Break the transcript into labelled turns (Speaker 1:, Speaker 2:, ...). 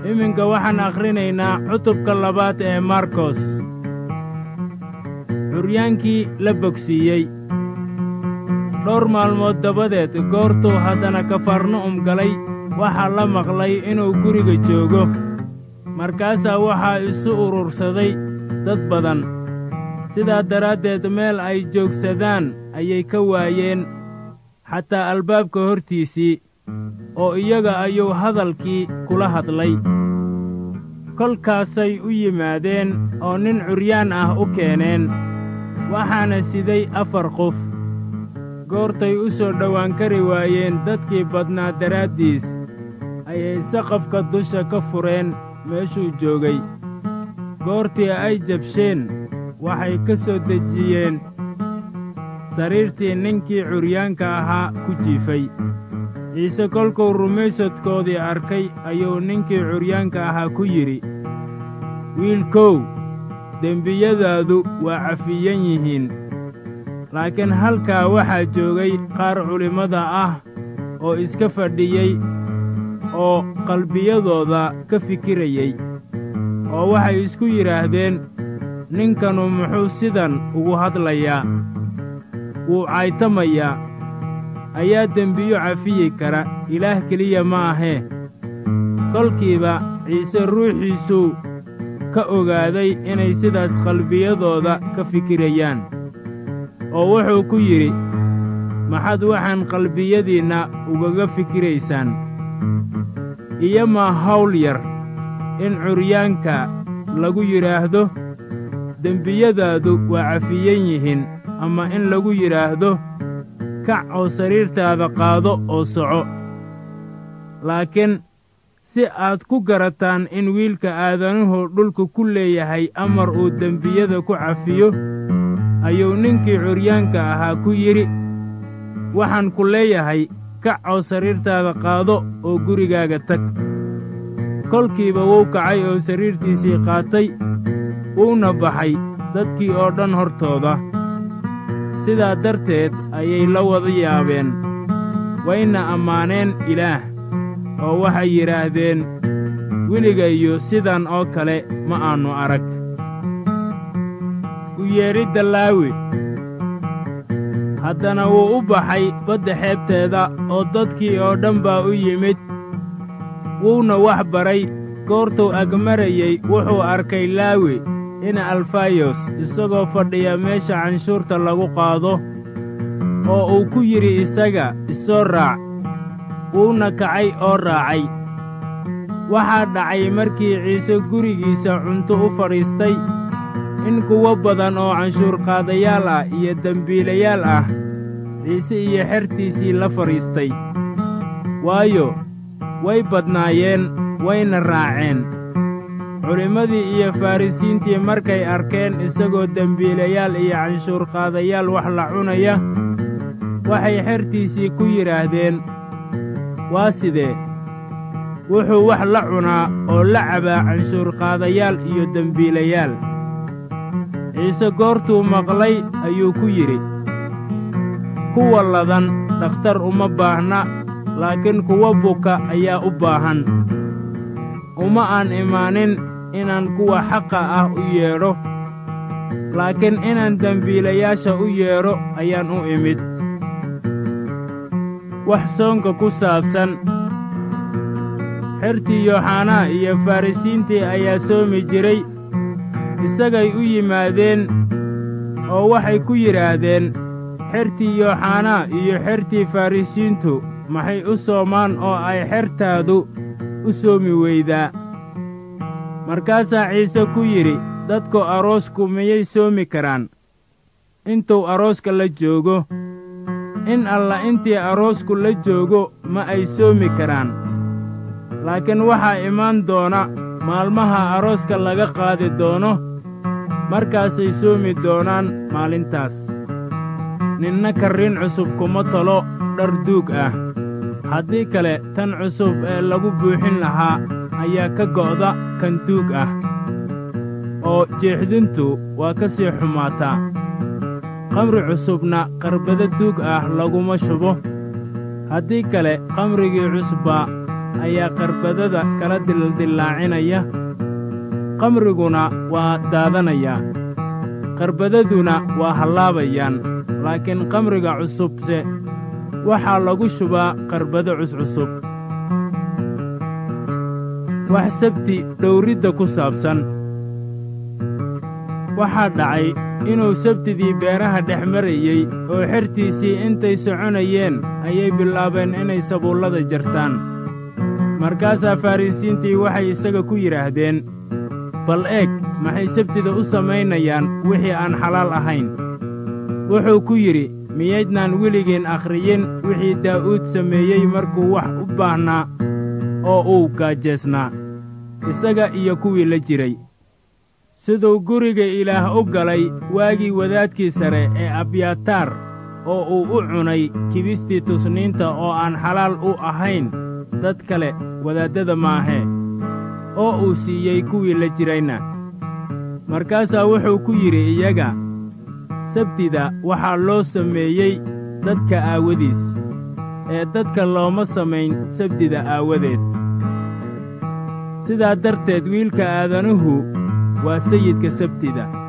Speaker 1: iminka waxaan akhrinaynaa cutubka labaad ee markos curyaankii la bogsiiyey dhowr maalmood dabadeed goortuu haddana kafarnu'um galay waxaa la maqlay inuu guriga joogo markaasaa waxaa isu urursaday dad badan sidaa daraaddeed meel ay joogsadaan ayay ka waayeen xataa albaabka hortiisii oo iyaga ayuu hadalkii kula hadlay kolkaasay u yimaadeen oo nin curyaan ah u keeneen waxaana siday afar qof goortay u soo dhowaan kari waayeen dadkii badnaa daraaddiis ayay saqafka dusha ka fureen meeshuu joogay goortii ay jabsheen waxay ka soo dejiyeen sariirtii ninkii curyaanka ahaa ku jiifay ciise kolkuu rumaysadkoodii arkay ayuu ninkii curyaanka ahaa ku yidhi wiilkow dembiyadaadu waa cafiyan yihiin laakiin halkaa waxaa joogay qaar culimmada ah oo iska fadhiyey oo qalbiyadooda ka fikirayey oo waxay isku yidhaahdeen ninkanu muxuu sidan ugu hadlayaa wuu caytamayaa ayaa dembiyo cafiyi kara ilaah keliya ma ahee kolkiiba ciise ruuxiisuu ka ogaaday inay sidaas qalbiyadooda ka fikirayaan oo wuxuu ku yidhi maxaad waxaan qalbiyadiinna ugaga fikiraysaan iyomaa hawl yar in curyaanka lagu yidhaahdo dembiyadaadu waa cafiyan yihiin ama in lagu yidhaahdo kac oo sariirtaada qaado oo soco laakiin si aad ku garataan in wiilka aadanuhu dhulka ku leeyahay amar uu dembiyada ku cafiyo ayuu ninkii curyaanka ahaa ku yidhi waxaan ku leeyahay kac oo sariirtaada qaado oo gurigaaga tag kolkiiba wuu kacay oo sariirtiisii qaatay wuuna baxay dadkii oo dhan hortooda sidaa darteed ayay la wada yaabeen wayna ammaaneen ilaah oo waxay yidhaahdeen weligayo sidan oo kale ma aannu arag u yeedhidda laawi haddana wuu u baxay badda xeebteeda oo dadkii oo dhan baa u yimid wuuna wax baray goortuu agmarayey wuxuu arkay laawi ina alfayos isagoo fadhiya meesha canshuurta lagu qaado oo uu ku yidhi isaga isoo raac wuuna kacay oo raacay waxaa dhacay markii ciise gurigiisa cunto u fadhiistay in kuwo badan oo canshuurqaadayaal ah iyo dembiilayaal ah ciise iyo xertiisii la fadhiistay waayo way badnaayeen wayna raaceen culimmadii iyo farrisiintii markay arkeen isagoo dembiilayaal iyo canshuurqaadayaal wax la cunaya waxay xertiisii ku yidhaahdeen waa sidee wuxuu wax la cunaa oo la cabaa canshuurqaadayaal iyo dembiilayaal ciise goortuu maqlay ayuu ku yidhi kuwa ladan dhakhtar uma baahna laakiin kuwa buka ayaa u baahan uma aan imaanin inaan kuwa xaqa ah u yeedho laakiin inaan dembiilayaasha u yeedho ayaan u imid wax soonka ku saabsan xertii yooxanaa iyo farrisiintii ayaa soomi jiray isagay u yimaadeen oo waxay ku yidhaahdeen xertii yooxanaa iyo xertii farrisiintu maxay u soomaan oo ay xertaadu u soomi weydaa markaasaa ciise ku yidhi dadku aroosku miyay soomi karaan intuu arooska la joogo in alla intii aroosku la joogo ma ay soomi karaan laakiin waxaa imaan doona maalmaha arooska laga qaadi doono markaasay soomi doonaan maalintaas ninna karriin cusub kuma talo dhar duug ah haddii kale tan cusub ee lagu buuxin lahaa ayaa ka go'da kan duug ah oo jeexdintu waa ka sii xumaataa qamri cusubna qarbado duug ah laguma shubo haddii kale qamrigii cusbaa ayaa qarbadada kala dildillaacinaya qamriguna waa daadanayaa qarbadaduna waa hallaabayaan laakiin qamriga cusubse waxaa lagu shubaa qarbado cuscusub wax sabti dhowridda ku saabsan waxaa dhacay inuu sabtidii beeraha dhex marayey oo xertiisii intay soconayeen ayay bilaabeen inay sabuullada jartaan markaasaa farrisiintii waxay isaga ku yidhaahdeen bal eeg maxay sabtida u samaynayaan wixii aan xalaal ahayn wuxuu ku yidhi miyaydnaan weligeen akhriyin wixii daa'uud sameeyey markuu wax u baahnaa oo uu gaajeesnaa isaga iyo kuwii la jiray siduu guriga ilaah u galay waagii wadaadkii sare ee abyataar oo uu u cunay kibistii tusniinta oo aan xalaal u ahayn dad kale wadaaddada maahee oo uu siiyey kuwii la jirayna markaasaa wuxuu ku yidhi iyaga sabtida waxaa loo sameeyey dadka aawadiis ee dadka looma samayn sabtida aawadeed sidaa darteed wiilka aadanuhu waa sayidka sabtida